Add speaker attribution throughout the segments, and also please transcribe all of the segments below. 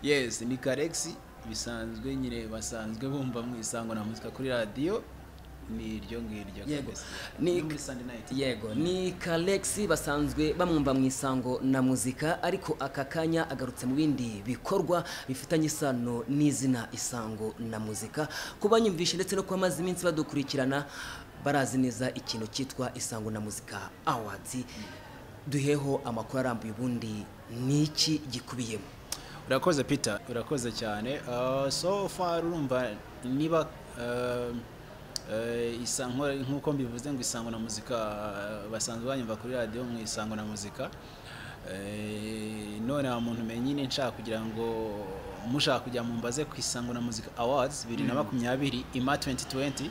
Speaker 1: yes ni karegisi bisanzwe nyine basanzwe bumva mu isango na muzika kuri radiyo ni iryo ngiryo
Speaker 2: Yego.
Speaker 1: Karegisi.
Speaker 2: Ni-
Speaker 1: ni muri sandi nayiti
Speaker 2: yego ni kalexi basanzwe bamwumva mu isango na muzika ariko aka kanya agarutse mu bindi bikorwa bifitanye isano n'izina isango na muzika ku banyumvishe ndetse no kuba amaze iminsi badukurikirana barazi neza ikintu cyitwa isango na muzika awards duheho amakuru arambuye ubundi ni iki gikubiyemo
Speaker 1: urakoze peter urakoze cyane Uh, so far urumva niba uh, uh, isa- nko- nk'uko mbivuze ngo isango na muzika uh, basanzwe banyumva kuri radiyo mu isango na muzika Eh, none wa muntu umenye nyine nshaka kugira ngo mushaka kujya mumbaze ku isango na muzika awards bibiri na makumyabiri ima 2020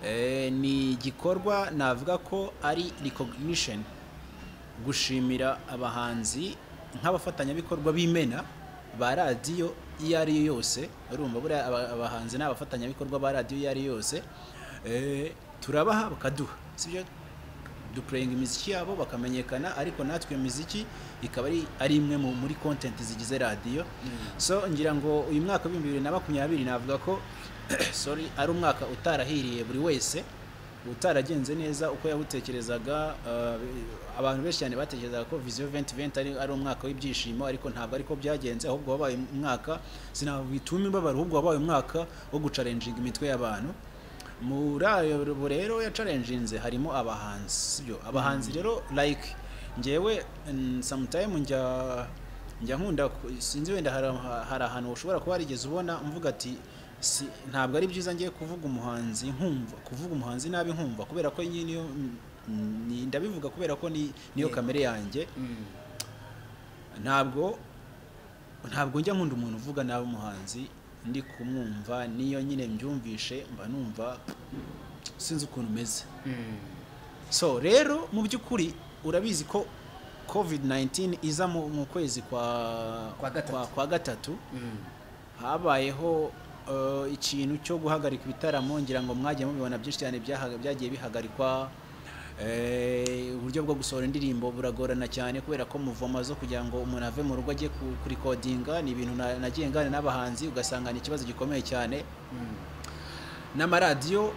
Speaker 1: Eh, ni igikorwa navuga ko ari recognition gushimira abahanzi nk'abafatanyabikorwa b'imena ba radiyo iyo ari yo yose urumva buriya aba- abahanzi ni abafatanyabikorwa ba radiyo iyo ari yo yose Eh, turabaha bakaduha sibyo dupureyinga imiziki yabo bakamenyekana ariko natwe iyo miziki ikaba ari ari imwe mu- muri kontenti zigize radiyo so ngira ngo uyu mwaka w'ibihumbi bibiri na makumyabiri navuga ko sorry ari umwaka utarahiriye buri wese utaragenze neza uko yawutekerezaga uh, abantu benshi cyane batekerezaga ko viziyo 2020 ari, ari umwaka w'ibyishimo ariko ntabwo ariko byagenze ahubwo wabaye umwaka sinabituma imbabaro ahubwo wabaye umwaka wo gucarenjinga imitwe y'abantu muri ayo rero ya challenge harimo abahanzi sibyo abahanzi rero like ngewe mm, sometime njya njya nkunda ku- sinzi wenda hari aha- hari ahantu ushobora kuba warigeze ubona mvuga ati si, ntabwo ari byiza ngiye kuvuga umuhanzi nkumva kuvuga umuhanzi nabi nkumva kubera ko nyine iyo mm, ni- ndabivuga kubera ko ni niyo
Speaker 2: Yego.
Speaker 1: kamere yanjye ntabwo ntabwo njya nkunda umuntu uvuga nabi umuhanzi ndi kumwumva niyo nyine mbyumvishe mba numva sinzi ukuntu umeze so rero mu by'ukuri urabizi ko covid 19 iza mu, mu kwezi kwa
Speaker 2: Kwa gatatu.
Speaker 1: kwa gatatu habayeho eh, ikintu cyo guhagarika ibitaramo ngira ngo mwagiye mubibona byinshi cyane byahaga- byagiye bihagarikwa Eh, uburyo bwo gusohora indirimbo buragorana cyane kubera ko muvoma zo kugira ngo umuntu ave mu rugo ajye ku- kurikodinga ni ibintu na- nagiye ngana n'abahanzi ugasanga ni ikibazo gikomeye cyane n'amaradiyo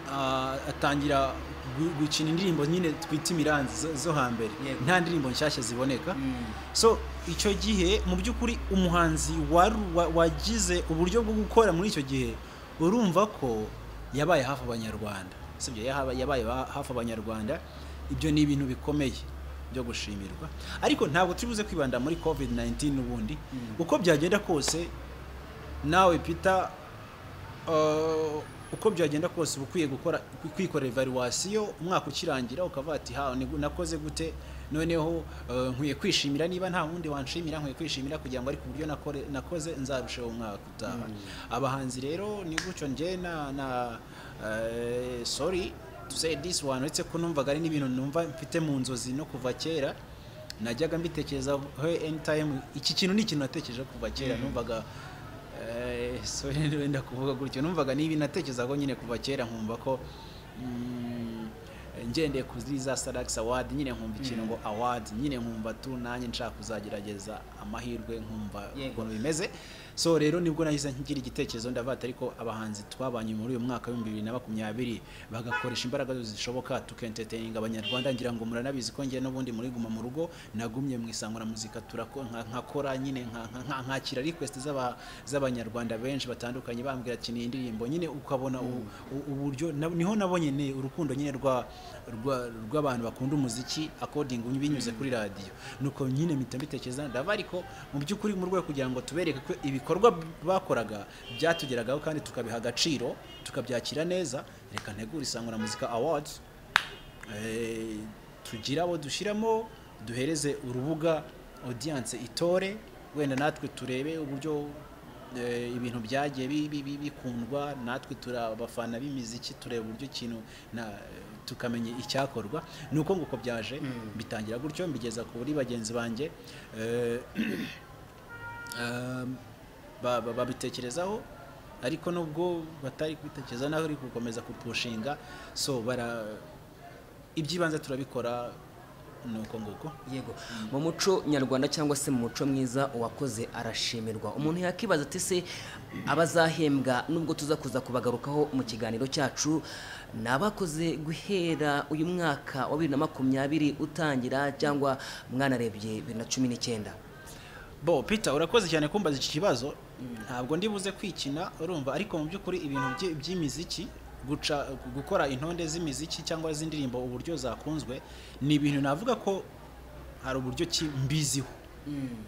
Speaker 1: ah, atangira gu- gukina indirimbo nyine twita imiranzi zo- zo hambere
Speaker 2: Yego.
Speaker 1: nta ndirimbo nshyashya ziboneka so icyo gihe mu by'ukuri umuhanzi waru- wa- wagize uburyo bwo gukora muri icyo gihe urumva ko yabaye hafi abanyarwanda sibyo Yahaba- yabaye ba- hafi abanyarwanda ibyo ni ibintu bikomeye byo gushimirwa ariko ntabwo turibuze kwibanda muri covid 19 ubundi uko byagenda kose nawe peter Uh, uko byagenda kose uba ukwiye gukora kwikorera evaluwasiyo umwaka ukirangira ukavuga ati ha ni- nakoze gute noneho uh, nkwiye kwishimira niba nta wundi wanshimira nkwiye kwishimira kugira ngo ariko uburyo nakore- nakoze nzarusheho umwaka utaha abahanzi rero ni gutyo njye na, na eh, sorry to say this one uretse ko numvaga ari n'ibintu numva mfite mu nzozi no kuva kera najyaga mbitekereza anytime iki kintu ni ikintu natekereje kuva kera numvaga Eh, so rero wenda kuvuga gutyo numvaga nibi natekerezaho nyine kuva kera nkumva ko mm, ngendeye kuri za Salax Award nyine nkumva ikintu ngo award nyine nkumva tu nanjye nshaka kuzagerageza amahirwe nkumva
Speaker 2: Yego.
Speaker 1: ukuntu bimeze so rero nibwo nahise ngira igitekerezo ndavuga ati ariko abahanzi twabanye muri uyu mwaka w'ibihumbi bibiri na makumyabiri bagakoresha imbaraga zose zishoboka tukenteteninga abanyarwanda ngira ngo muranabizi ko njye n'ubundi muri guma mu rugo nagumye mu isango na muzika turako- nka- nkakora nyine nka- nka- nka- nkakira request z'aba- z'abanyarwanda benshi batandukanye bambwira ati ni indirimbo nyine ukabona u- u- uburyo na- niho nabonye ne urukundo nyine rwa rwa- rw'abantu bakunda umuziki according binyuze kuri radiyo nuko nyine mpita mbitekereza ndava ariko mu by'ukuri mu rwego kugira ngo tubereke ko ibikorwa bakoraga byatugeragaho kandi tukabiha agaciro tukabyakira neza reka ntegure isango na muzika awards Eh, tugira abo dushyiramo duhereze urubuga audience itore wenda natwe turebe uburyo eh, ibintu byagiye bi- bi- bi- bikundwa natwe turi abafana b'imiziki tureba uburyo ikintu na- tukamenya icyakorwa ni uko nguko byaje bitangira gutyo mbigeza kuri bagenzi banjye Eh, Um, ba- ba- babitekerezaho ariko nubwo batari kubitekereza naho ari gukomeza kupushinga so bara iby'ibanze turabikora nuko nguko
Speaker 2: yego mu muco nyarwanda cyangwa se mu muco mwiza uwakoze arashimirwa umuntu yakibaza ati se abazahembwa nubwo tuza kuza kubagarukaho mu kiganiro cyacu ni abakoze guhera uyu mwaka wa bibiri na makumyabiri utangira cyangwa mwanarebye bibiri na cumi n'icyenda
Speaker 1: bo peter urakoze cyane kumbaza iki kibazo ntabwo ndi buze kwikina urumva ariko mu by'ukuri ibintu by- by'imiziki guca gukora intonde z'imiziki cyangwa z'indirimbo uburyo zakunzwe ni ibintu navuga ko hari uburyo ki mbiziho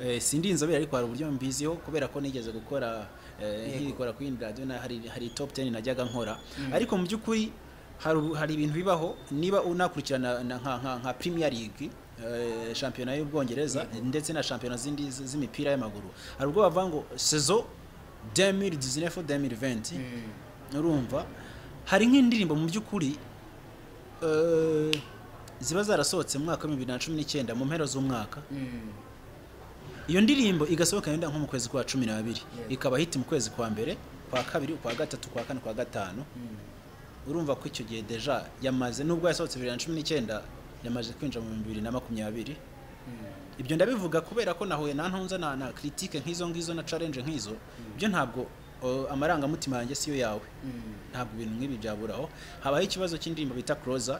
Speaker 1: Eh, sindi inzobere ariko hari uburyo mbiziho kubera ko nigeze gukora eh, nkikora kuri radio na hari hari top 10 najyaga nkora ariko mu by'ukuri hari ubu- hari ibintu bibaho niba unakurikirana na- nka nka, nka Premier League eh, shampiyona y'ubwongereza ndetse na shampiyona zindi z- z'imipira y'amaguru hari ubwo bavuga ngo saison 2019-2020 urumva hari nk'indirimbo mu by'ukuri eh, ziba zarasohotse mu mwaka wa 2019 mu mpera z'umwaka iyo ndirimbo igasohoka yenda nko mu kwezi kwa cumi n'abiri
Speaker 2: Yego.
Speaker 1: ikaba hiti mu kwezi kwa mbere kwa kabiri kwa gatatu kwa kane kwa gatanu urumva ko icyo gihe deja yamaze nubwo yasohotse bibiri na cumi n'icyenda yamaze kwinjira mu bibiri na makumyabiri ibyo ndabivuga kubera ko nahuye na ntunza na, na critique nk'izo ngizo na challenge nk'izo byo ntabwo o, amarangamutima yanjye siyo yawe ntabwo ibintu nk'ibi byaburaho habaho ikibazo cy'indirimbo bita closer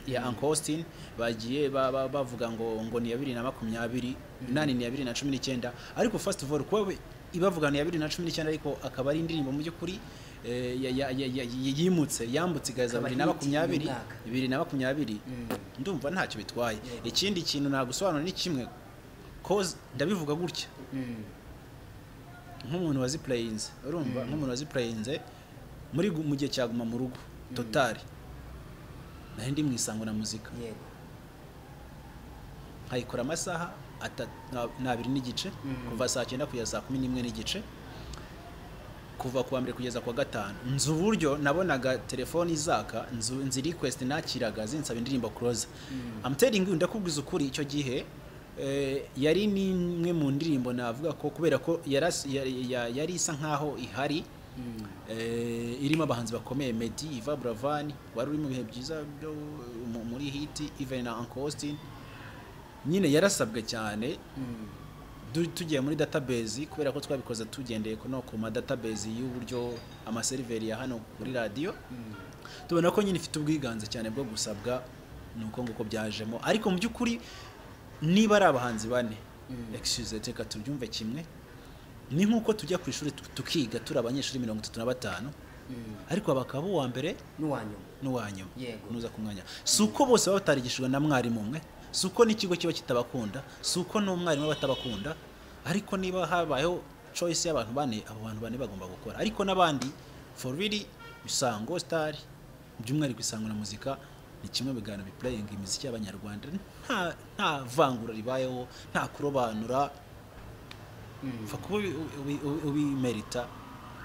Speaker 1: ya Uncle Austin bagiye ba- ba- bavuga ngo ngo ni ya bibiri na makumyabiri inani ni ya bibiri na cumi n'icyenda ariko first of all kuba we- ibavuga ni ya bibiri na cumi n'icyenda ariko akaba ari indirimbo mu by'ukuri eh, ya- ya- ya- ya- ya- yimutse yambutse igaza
Speaker 2: Akaba
Speaker 1: bibiri na
Speaker 2: hit
Speaker 1: makumyabiri
Speaker 2: y'uyu mwaka.
Speaker 1: bibiri na makumyabiri ndumva ntacyo bitwaye ikindi kintu nagusobanura ni kimwe cause ndabivuga gutya nk'umuntu wazipurayinze urumva nk'umuntu wazipurayinze muri gu- mu gihe cyaguma mu rugo totari nari ndi mu isango na muzika
Speaker 2: yego
Speaker 1: nkayikora amasaha atatu na- ni abiri n'igice kuva saa cyenda kugeza saa kumi n'imwe n'igice kuva ku wa mbere kugeza ku wa gatanu nzi uburyo nabonaga telefoni izaka nzu- nzi request nakiraga zinsaba indirimbo close I'm telling you ndakubwiza ukuri icyo gihe eh, yari n'imwe mu ndirimbo navuga ko kubera ko yaras- ya- ya- yari isa nkaho ihari eh, irimo abahanzi bakomeye Meddy, Iva Buravan wari uri mu bihe byiza byo mu- muri hiti even na Uncle Austin nyine yarasabwe cyane du- tugiye muri database kubera ko twabikoze tugendeye ku- no ku ma database y'uburyo amaseriveri ya hano kuri radiyo tubona ko nyine ifite ubwiganze cyane bwo gusabwa ni uko nguko byajemo ariko mu by'ukuri niba ari abahanzi bane excuse reka tubyumve kimwe ni nk'uko tujya ku ishuri tu- tukiga turi abanyeshuri mirongo itatu na batanu ariko abakaba uwa mbere
Speaker 2: n'uwa nyuma
Speaker 1: n'uwa nyuma
Speaker 2: Yego.
Speaker 1: nuza ku mwanya si uko bose baba batarigishijwe na mwarimu umwe si uko n'ikigo kiba kitabakunda si uko n'umwarimu aba atabakunda ariko niba habayeho choice y'abantu bane abo bantu bane bagomba gukora ariko n'abandi for really isango star by'umwihariko isango na muzika ni kimwe mu biganiro bipurayinga imiziki y'abanyarwanda nta nta vangura ribayeho nta kurobanura upfa kuba ubi- ubi- ubi- ubimerita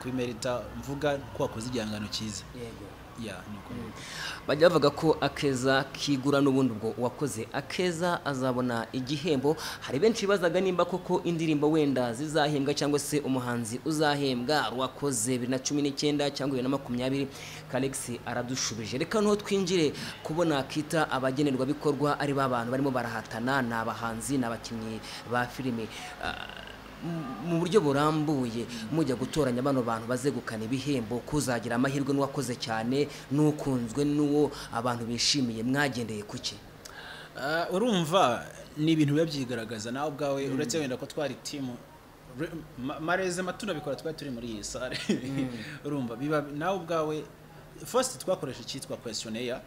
Speaker 1: kubimerita mvuga ko wakoze igihangano cyiza
Speaker 2: yego
Speaker 1: ya ni uko nguko.
Speaker 2: bajya bavuga ko akeza kigura n'ubundi ubwo uwakoze akeza azabona igihembo hari benshi bibazaga nimba koko indirimbo wenda zizahembwa cyangwa se umuhanzi uzahembwa ari uwakoze bibiri na cumi n'icyenda cyangwa bibiri na makumyabiri kalexi aradushubije reka noneho twinjire kubona kita abagenerwabikorwa ari ba bantu barimo barahatana ni abahanzi ni abakinnyi ba filime Ah, mu buryo burambuye mujya gutoranya bano bantu bazegukana ibihembo kuzagira amahirwe n'uwakoze cyane n'ukunzwe n'uwo abantu bishimiye mwagendeye ku cye
Speaker 1: Ah, urumva ni ibintu biba byigaragaza nawe ubwawe uretse wenda ko twari timu re- ma- mareze matuna bikora twari turi muri iyi sare urumva biba nawe ubwawe first twakoresha icyitwa questionnaire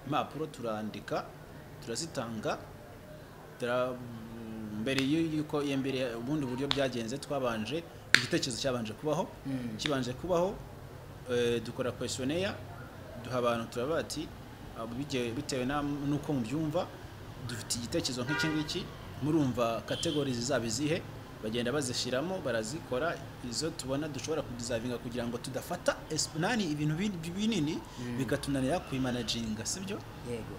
Speaker 1: impapuro turandika turazitanga tara- mbere y'u- y'uko iya mbere ubundi buryo byagenze twabanje igitekerezo cyabanje kubaho kibanje kubaho eh, dukora questionnaire duha abantu turabati ati "Ah, bige- bitewe na- n'uko mubyumva dufite igitekerezo nk'iki ngiki murumva kategori zizaba izihe bagenda bazishyiramo barazikora izo tubona dushobora kudizavinga kugira ngo tudafata esp- nani ibintu bin- binini bikatunanira kubimanaginga sibyo
Speaker 2: yego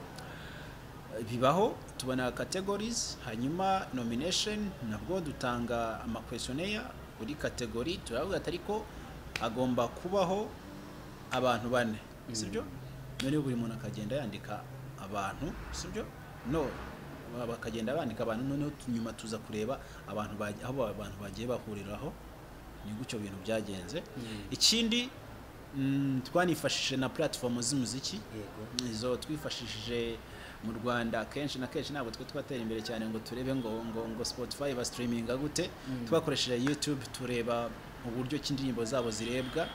Speaker 1: bibaho tubona categories hanyuma nomination nabwo dutanga amakwestionnaire buri category turavuga ati ariko agomba kubaho abantu bane sibyo noneho buri muntu akagenda yandika abantu sibyo no bakagenda bandika abantu noneho tu- nyuma tuza kureba abantu baj- aho abantu bagiye bahuriraho ni gutyo bintu byagenze ikindi mm, twanifashishije na platform z'umuziki
Speaker 2: yego
Speaker 1: izo twifashishije mu rwanda kenshi na kenshi ntabwo twe twatera imbere cyane ngo turebe ngo ngo ngo spotify basitiriminga gute twakoresheje youtube tureba uburyo ki indirimbo zabo zirebwa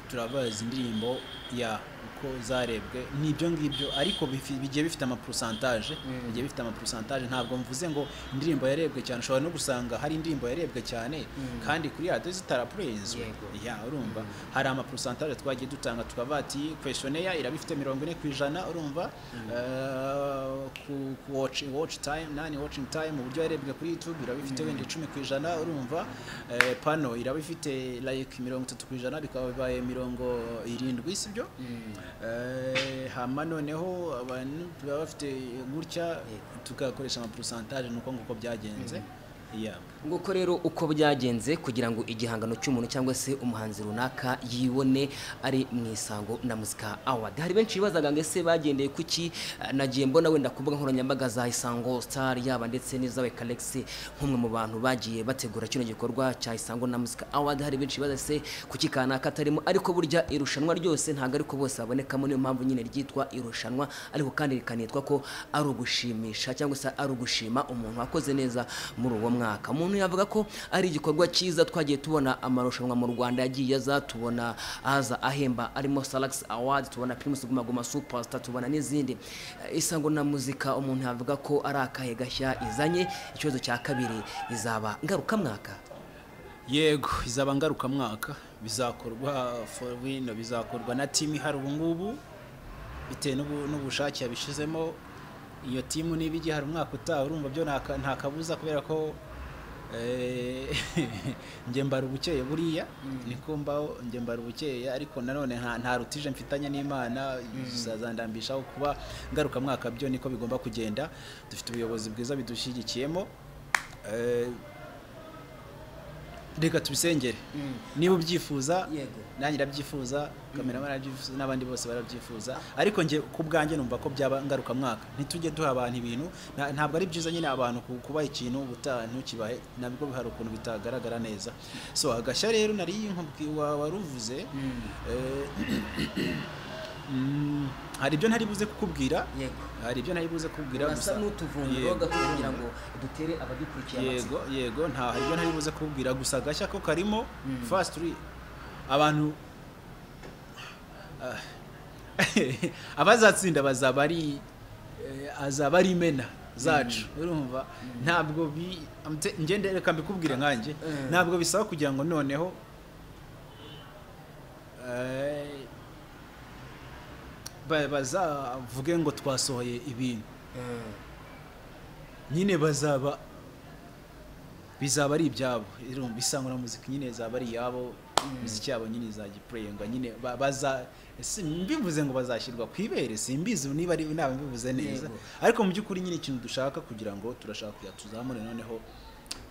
Speaker 1: turabaza indirimbo ya uko zarebwe n'ibyo ngibyo ariko bifi- bigiye bifite amapurusantaje bigiye bifite amapurusantaje ntabwo mvuze ngo indirimbo yarebwe cyane ushobora no gusanga hari indirimbo yarebwe cyane kandi kuri radiyo zitarapurinzwe
Speaker 2: Yego.
Speaker 1: ya urumva hari amapurusantaje twagiye dutanga tukaba ati kweshoneya iraba ifite mirongo ine ku ijana urumva Eh, ku- ku watch watch time nani watching time uburyo yarebwe kuri youtube iraba ifite wenda icumi ku ijana urumva Eh, pano iraba ifite like mirongo itatu ku ijana bikaba bibaye mirongo irindwi sibyo Eh, hama noneho abantu baba bafite gutya tugakoresha amapurusantaje ni uko nguko byagenze yeah.
Speaker 2: nguko rero uko byagenze kugira ngo igihangano cy'umuntu cyangwa se umuhanzi runaka yibone ari mu isango na muzika awadi hari benshi bibazaga ngo ese bagendeye kuki Eh, nagiye mbona wenda ku mbuga nkoranyambaga za isango star yaba ndetse n'izawe kalexi nk'umwe mu bantu bagiye bategura kino gikorwa cya isango na muzika awadi hari benshi bibaza se kuki kanaka atarimo ariko burya irushanwa ryose ntabwo ariko bose babonekamo niyo mpamvu nyine ryitwa irushanwa ariko kandi rikanitwa ko ari ugushimisha cyangwa se ari ugushima umuntu wakoze neza muri uwo mwaka umuntu yavuga ko ari igikorwa cyiza twagiye tubona amarushanwa mu rwanda yagiye aza tubona aza ahemba arimo salax award tubona primus guma guma superstar tubona n'izindi Eh, isango na muzika umuntu yavuga ko ari akahe gashya izanye ikibazo cya kabiri izaba ngarukamwaka
Speaker 1: yego izaba ngarukamwaka bizakorwa for wino bizakorwa na timu ihari ubu ngubu bitewe n'ubu- n'ubushake yabishyizemo iyo timu niba igihari umwaka utaha urumva byo nta ka- nta kabuza kubera ko eh, njye mbara ubukeye buriya niko mbaho njye mbara ubukeye ariko nanone nta nta rutije mfitanye n'imana zazandambishaho kuba ngarukamwaka byo niko bigomba kugenda dufite ubuyobozi bwiza bidushyigikiyemo Eh, reka tubisengere niba ubyifuza
Speaker 2: Yego.
Speaker 1: nanjye irabyifuza kameramani arabyifuza n'abandi bose barabyifuza ariko njye ku bwanjye numva ko byaba ngarukamwaka ntitujye duha abantu ibintu na- ntabwo ari byiza nyine abantu ku- kubaha ikintu ubutaha ntukibahe nabwo hari ukuntu bitagaragara neza so agashya rero nari nkubwi- wa- waruvuze eh, mm, hari ibyo ntari buze kukubwira
Speaker 2: yego
Speaker 1: hari ibyo ntari buze kukubwira
Speaker 2: basa
Speaker 1: gusa-
Speaker 2: n'utuvumbiro
Speaker 1: Yego.
Speaker 2: gato kugira ngo dutere abadukurikiye amatsiko
Speaker 1: yego yego nta hari ibyo ntaribuze kubwira gusa agashya ko karimo fasiti abantu Ah. abazatsinda bazaba ari eh, azaba ari imena zacu urumva ntabwo bi amte- njye nde- reka mbikubwire nkanjye
Speaker 2: Mm.
Speaker 1: ntabwo bisaba kugira ngo noneho eh, ba- bazavuge ngo twasohoye ibintu
Speaker 2: Mm.
Speaker 1: nyine bazaba bizaba ari ibyabo irumva isangura muzika nyine zaba ari iyabo imiziki yabo nyine izagipureyingwa nyine ba- baza si- mbivuze ngo bazashyirwa ku ibere simbizi niba ari naba mbivuze neza
Speaker 2: Yego.
Speaker 1: ariko mu by'ukuri nyine ikintu dushaka kugira ngo turashaka kugira tuzamure noneho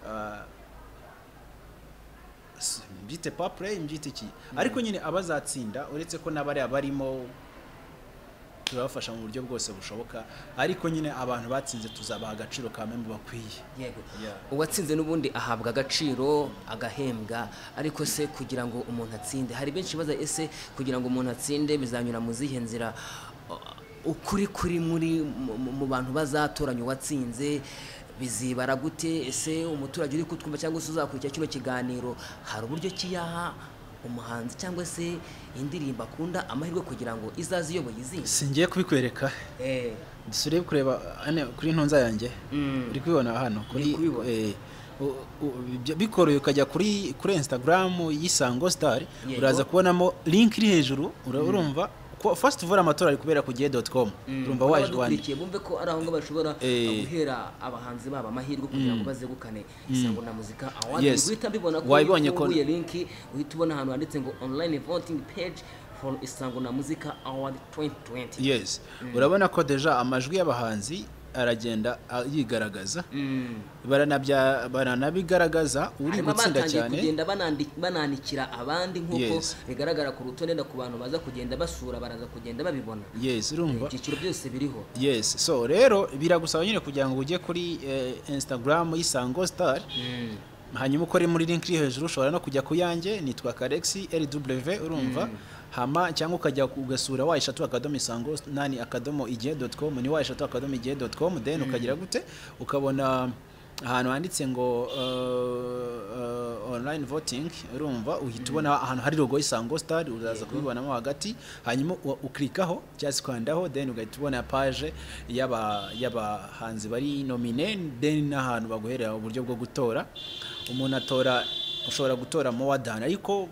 Speaker 1: ah, si- mbyite papure mbyite iki ariko nyine abazatsinda uretse ko n'abariya barimo turabafasha mu buryo bwose bushoboka ariko nyine abantu batsinze tuzabaha agaciro ka membu bakwiye
Speaker 2: yego
Speaker 1: Yeah.
Speaker 2: uwatsinze n'ubundi ahabwa agaciro agahembwa ariko se kugira ngo umuntu atsinde hari benshi baza ese kugira ngo umuntu atsinde bizanyura mu zihe nzira Uh, ukuri kuri muri mu- mu- mu bantu bazatoranya uwatsinze bizibara gute ese umuturage uri kutwumva cyangwa se uzakurikira kino kiganiro hari uburyo kiyaha umuhanzi cyangwa se indirimbo akunda amahirwe kugira ngo izaze iyoboye izindi
Speaker 1: singiye kubikwereka
Speaker 2: Eh,
Speaker 1: dusubire kureba hano kuri ntunza yanjye
Speaker 2: Mm.
Speaker 1: uri kubibona hano kuri
Speaker 2: kubibona.
Speaker 1: eh, u- u- bijya- bikoroye ukajya kuri kuri instagram y'isango star
Speaker 2: Yego.
Speaker 1: uraza kubonamo link iri hejuru ura- urumva ko first uvura amatora ari kubera ku gihe dot com urumva waje wandika
Speaker 2: abadukurikiye bumve ko ari aho ngaho bashobora
Speaker 1: Eh.
Speaker 2: guhera abahanzi babo amahirwe kugira ngo bazegukane isango na muzika awadi
Speaker 1: Yes.
Speaker 2: guhita mbibona ko
Speaker 1: Wabibonye ko-
Speaker 2: ufunguye linki uhita ubona ahantu handitse ngo online voting page for isango na muzika awadi 2020
Speaker 1: yes urabona ko deja amajwi y'abahanzi aragenda a- yigaragaza
Speaker 2: Mm.
Speaker 1: baranabya baranabigaragaza uri
Speaker 2: harimo
Speaker 1: gutsinda
Speaker 2: abatangiye
Speaker 1: cyane
Speaker 2: kugenda banandi- bananikira abandi nk'uko
Speaker 1: Yes.
Speaker 2: bigaragara ku rutonde no ku bantu baza kugenda basura baraza kugenda babibona
Speaker 1: yes urumva
Speaker 2: ibyiciro byose biriho
Speaker 1: yes so rero biragusaba nyine kugira ngo ujye kuri eh, instagram y'isango star
Speaker 2: Mm.
Speaker 1: hanyuma ukore muri link iri hejuru ushobora no kujya ku yanjye nitwa karexi rw urumva hama cyangwa ukajya ku- ugasura wa eshatu akadomo isango nani akadomo igihe doti com ni wa eshatu akadomo igihe doti com then ukagira gute ukabona ahantu handitse ngo uh, uh, online voting urumva uhita ubona ahantu hari logo y'isango star uraza kubibonamo hagati hanyuma u- ukirikaho cyangwa se ukandaho then ugahita ubona page y'aba- y'abahanzi bari nomine then n'ahantu baguherera uburyo bwo gutora umuntu atora ushobora gutora more than ariko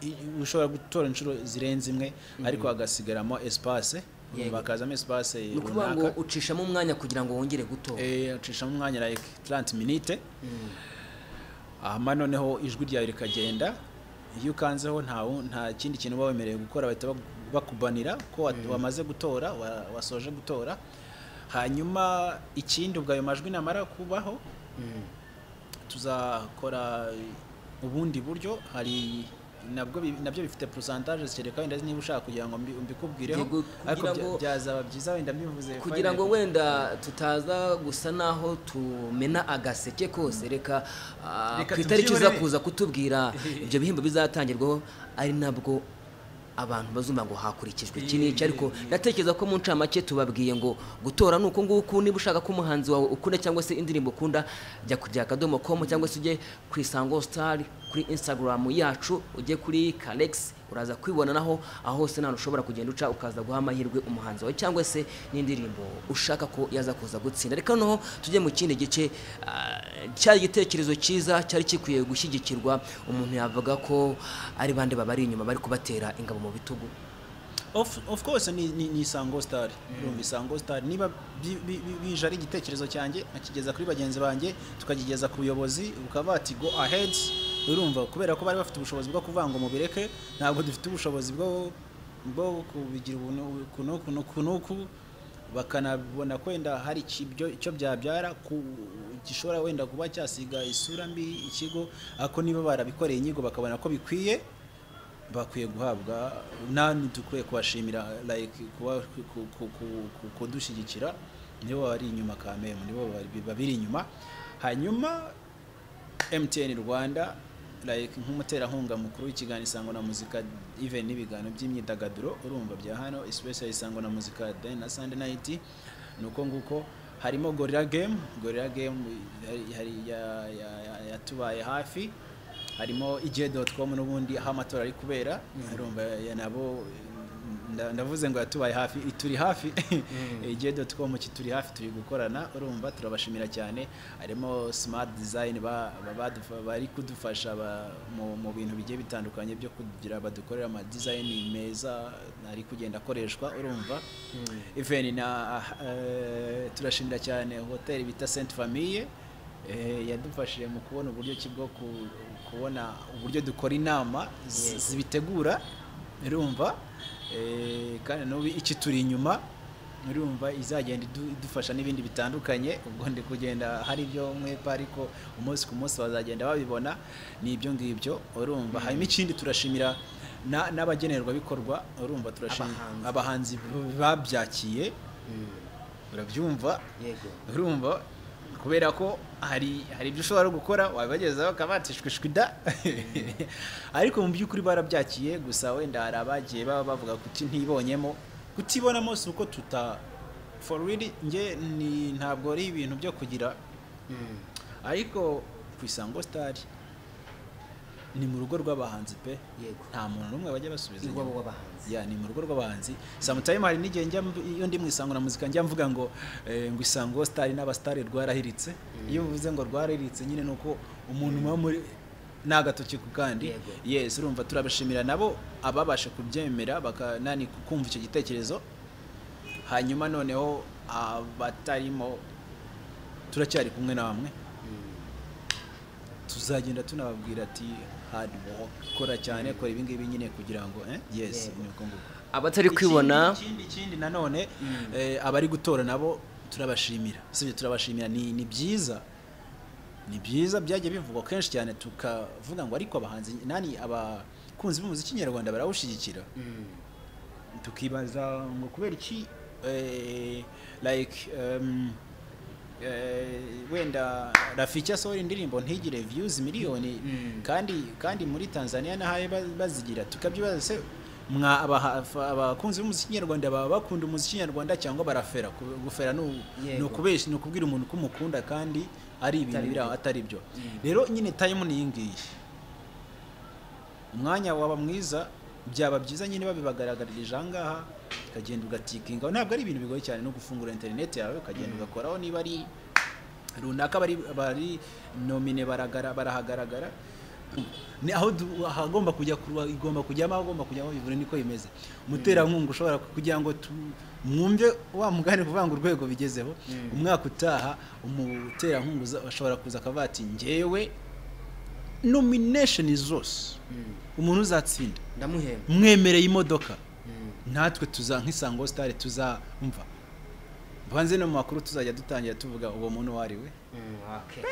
Speaker 1: i- ushobora gutora inshuro zirenze imwe ariko hagasigaramo espace
Speaker 2: Yego.
Speaker 1: bakazamo espace
Speaker 2: ni ukuvuga ngo
Speaker 1: runaka
Speaker 2: ucishamo umwanya kugira ngo wongere gutora
Speaker 1: Eh, acishamo umwanya like 30 minute hama noneho ijwi ryawe rikagenda iyo ukanzeho nta wu- nta kindi kintu uba wemerewe gukora bahita bagu- bakubanira ko wa- wamaze gutora wa- wasoje gutora hanyuma ikindi ubwo ayo majwi namara kubaho
Speaker 2: Mm.
Speaker 1: tuzakora ubundi buryo hari nabwo bi- nabyo bifite pourcentage zitereka wenda niba ushaka kugira ngo mbi- mbikubwireho
Speaker 2: Yego,
Speaker 1: ariko
Speaker 2: kugira
Speaker 1: bya-
Speaker 2: ngo-
Speaker 1: byazaba byiza wenda mbivuze
Speaker 2: kugira ngo
Speaker 1: finally.
Speaker 2: wenda tutaza gusa naho tumena agaseke kose reka ah,
Speaker 1: Reka
Speaker 2: ku itariki
Speaker 1: tubyihorere.
Speaker 2: uza kuza kutubwira ibyo bihembo bizatangirwaho ari nabwo abantu bazumva ngo hakurikijwe iki n'iki ariko ndatekereza ko mu ncamake tubabwiye ngo gutora ni uku nguku niba ushaka ko umuhanzi wawe ukunda cyangwa se indirimbo ukunda jya ku bya akadomo komu cyangwa se ujye ku isango sitari kuri insitagaramu yacu ujye kuri karegisi uraza kwibona naho aho hose nta ushobora kugenda uca ukaza guha amahirwe umuhanzi wawe cyangwa se n'indirimbo ushaka ko yaza kuza gutsinda reka noneho tujye mu kindi gice ah, cyari igitekerezo cyiza cyari gikwiye gushyigikirwa umuntu yavuga ko ari bande babari inyuma bari kubatera ingabo mu bitugu
Speaker 1: of, of course ni, ni, ni isango star urumva isango star niba bi- bi- bi- bije ari igitekerezo cyanjye akigeza kuri bagenzi banjye tukakigeza ku buyobozi ukaba bati go ahead urumva kubera ko bari bafite ubushobozi bwo kuvuga ngo mubireke ntabwo dufite ubushobozi bwo bwo kubigira ubuntu- uku n'uku n'uku n'uku bakanabona ko wenda hari iki- ibyo- icyo byabyara ku gishobora wenda kuba cyasiga isura mbi ikigo ariko niba barabikoreye inyigo bakabona ko bikwiye bakwiye guhabwa nani dukwiye kubashimira like kuba- ku- ku- ku- ku- ku- kudushyigikira nibo bari inyuma kamemu nibo bari- babiri inyuma hanyuma MTN Rwanda like nk'umuterankunga mukuru w'ikiganiro isango na muzika even n'ibiganiro by'imyidagaduro urumva bya hano especially isango na muzika day na Sunday night nuko nguko harimo Gorilla Game Gorilla Game hari- hari ya- ya- ya- yatubaye hafi harimo ije.com n'ubundi aho amatora ari kubera urumva ya- nabo nda- ndavuze ngo yatubaye hafi turi hafi ije.com kituri hafi turi gukorana urumva turabashimira cyane harimo smart design ba- ba- badufa- bari kudufasha ba- mu- mu bintu bigiye bitandukanye byo kugira badukorera ama design meza ari kugenda akoreshwa urumva even na eh, turashimira cyane hoteli bita Sainte Famille eh, yadufashije mu kubona uburyo ki bwo ku- kubona uburyo dukora inama zi-
Speaker 2: Yego.
Speaker 1: zibitegura urumva eh, kandi n'ubu iki turi inyuma urumva izagenda idu- idufasha n'ibindi bitandukanye ubwo ndi kugenda hari ibyo mwepa ariko umunsi ku munsi bazagenda babibona ni ibyo ngibyo urumva harimo ikindi turashimira na- n'abagenerwabikorwa urumva turashimira
Speaker 2: Abahanzi.
Speaker 1: abahanzi b- babyakiye urabyumva
Speaker 2: yego
Speaker 1: urumva kubera ko hari hari ibyo ushobora gukora wabibagezaho ukabatishwishwa ida ariko mu by'ukuri barabyakiye gusa wenda hari abagiye baba bavuga kuti ntibonyemo kutibonamo si uko tuta for real nge ni ntabwo ari ibintu byo kugira ariko ku isango star ni mu rugo rw'abahanzi pe
Speaker 2: yego
Speaker 1: nta muntu n'umwe bajya basubiza inyuma
Speaker 2: iwabo w'abahanzi
Speaker 1: ya ni mu rugo rw'abahanzi sometime hari n'igihe njya mv- iyo ndi mu isango na muzika njya mvuga ngo eh, ngo isango star n'abastari rwarahiritse iyo uvuze ngo rwarahiritse nyine ni uko umuntu uba muri ni agatoki ku kandi
Speaker 2: Yego.
Speaker 1: yes urumva turabashimira nabo ababasha kubyemera baka nani kumva icyo gitekerezo hanyuma noneho abatarimo turacyari kumwe namwe tuzagenda tunababwira ati hard work kora cyane kora ibi ngibi nyine kugira ngo eh? yes
Speaker 2: Yego.
Speaker 1: ni uko nguko
Speaker 2: abatari kwibona
Speaker 1: ikindi ikindi- ikindi nanone eh, abari gutora nabo turabashimira usibye turabashimira ni ni byiza ni byiza byagiye bivugwa kenshi cyane tukavuga ngo ariko abahanzi nani abakunzi b'umuziki nyarwanda barawushyigikira tukibaza ngo kubera iki eh, like um, eh, wenda Rafiki asohora indirimbo ntigire views miliyoni kandi kandi muri Tanzania nahaye ba- bazigira tukabyibaza se mwa abaha- abakunzi b'umuziki nyarwanda baba bakunda umuziki nyarwanda cyangwa barafera Ku- gufera ni u-
Speaker 2: Yego.
Speaker 1: ni ukubeshya ni ukubwira umuntu ko umukunda kandi ari ibintu
Speaker 2: Atari
Speaker 1: biri aho atari byo rero nyine time ni iyi ngiyi umwanya waba mwiza byaba byiza nyine babibagaragarije aha ngaha ukagenda ugatikinga ntabwo ari ibintu bigoye cyane no gufungura interineti yawe ukagenda ugakoraho niba ari runaka bari bari nomine baragara barahagaragara ni aho du- ahagomba kujya kuruha igomba kujyamo ahagomba kujyamo bivure niko bimeze umuterankunga ushobora ku- kugira ngo tu- mwumve wa mugani kuvuga ngo urwego bigezeho umwaka utaha umuterankunga uza- ashobora kuza akavuga ati ngewe nomination zose umuntu uzatsinda
Speaker 2: ndamuhemba
Speaker 1: mwemereye imodoka
Speaker 2: Mm.
Speaker 1: natwe tuza nk'isango sitari tuzamva mvanze no mu makuru tuzajya dutangira tuvuga uwo muntu uwo ari we
Speaker 2: Mm, okay.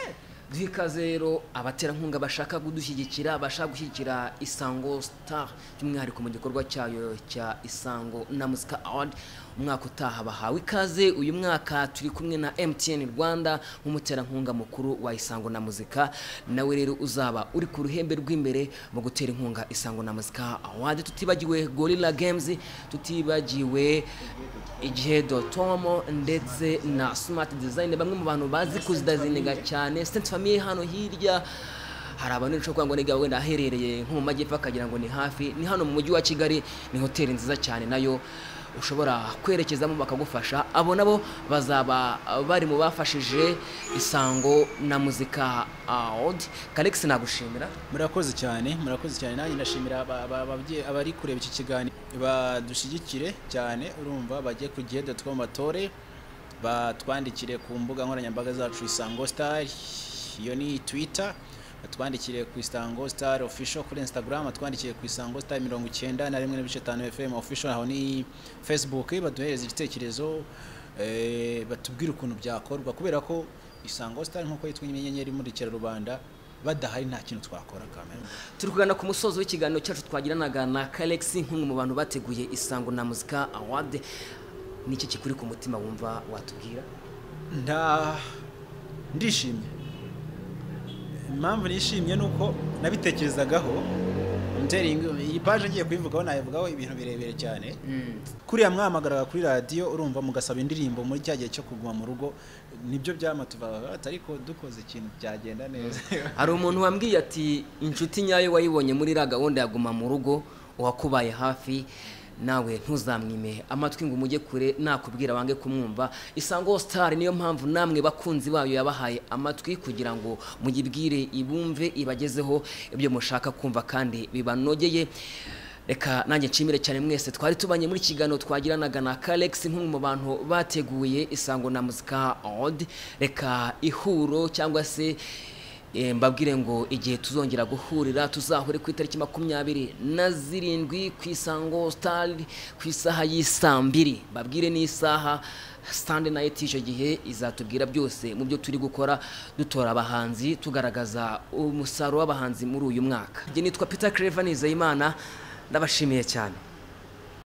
Speaker 2: duha ikaze rero abaterankunga bashaka kudushyigikira bashaka gushyigikira isango star by'umwihariko mu gikorwa cyayo cya isango na muzika award umwaka utaha bahawe ikaze uyu mwaka turi kumwe na mtn rwanda nk'umuterankunga mukuru wa isango na muzika nawe rero uzaba uri ku ruhembe rw'imbere mu gutera inkunga isango na muzika award tutibagiwe gorilla games tutibagiwe igihe dotomo ndetse na smart design bamwe mu bantu bazi kuzidazinega cyane sent famille hano hirya hari abantu rero ushobora kuvuga ngo niga wenda aherereye nko mu majyepfo akagira ngo ni hafi ni hano mu mujyi wa kigali ni hoteli nziza cyane nayo ushobora kwerekezamo bakagufasha abo nabo bazaba bari mu bafashije isango na muzika awodi kalekisi nagushimira
Speaker 1: murakoze cyane murakoze cyane nanjye ndashimira aba- aba- ababyeyi- abari kureba iki kiganiro badushyigikire cyane urumva bajye ku gihe dutwe mu matore batwandikire ku mbuga nkoranyambaga zacu isango star iyo ni twitter batwandikire ku isango star official kuri instagram batwandikire ku isango star mirongo icyenda na rimwe n'ibice bitanu fm official aho ni facebook baduhereze igitekerezo eh, batubwire ukuntu byakorwa kubera ko isango star nk'uko yitwa inyenyeri imurikira rubanda badahari nta kintu twakora kamera
Speaker 2: turi kugana ku musozo w'ikiganiro cyacu twagiranaga na kalexi nk'umwe mu bantu bateguye isango na muzika award niki kikuri ku mutima wumva watubwira
Speaker 1: nta ndishimye impamvu nishimye ni uko nabitekerezagaho muteringi iyi paje ngiye kuyivugaho nayivugaho ibintu birebire cyane kuriya mwahamagaraga kuri radiyo urumva mugasaba indirimbo muri cya gihe cyo kuguma mu rugo nibyo byamatuvaga ariko dukoze ikintu byagenda neza
Speaker 2: hari umuntu wambwiye ati inshuti nyayo wayibonye muri iriya gahunda ya guma mu rugo uwakubaye hafi nawe ntuzamwime amatwi ngo umujye kure nakubwira wange kumwumva isango star niyo mpamvu namwe bakunzi bayo yabahaye amatwi kugira ngo muyibwire ibumve ibagezeho ibyo mushaka kumva kandi bibanogeye reka nanjye nshimire cyane mwese twari tubanye muri kiganiro twagiranaga na Kalex nk'umwe mu bantu bateguye isango na muzika award reka ihuro cyangwa se eh, mbabwire ngo igihe tuzongera guhurira tuzahure ku itariki makumyabiri na zirindwi ku isango star ku isaha y'isaa mbiri babwire n'isaha sitande nayo icyo gihe izatubwira byose mu byo turi gukora dutora abahanzi tugaragaza umusaruro w'abahanzi muri uyu mwaka njye nitwa peter creva nizeyimana ndabashimiye cyane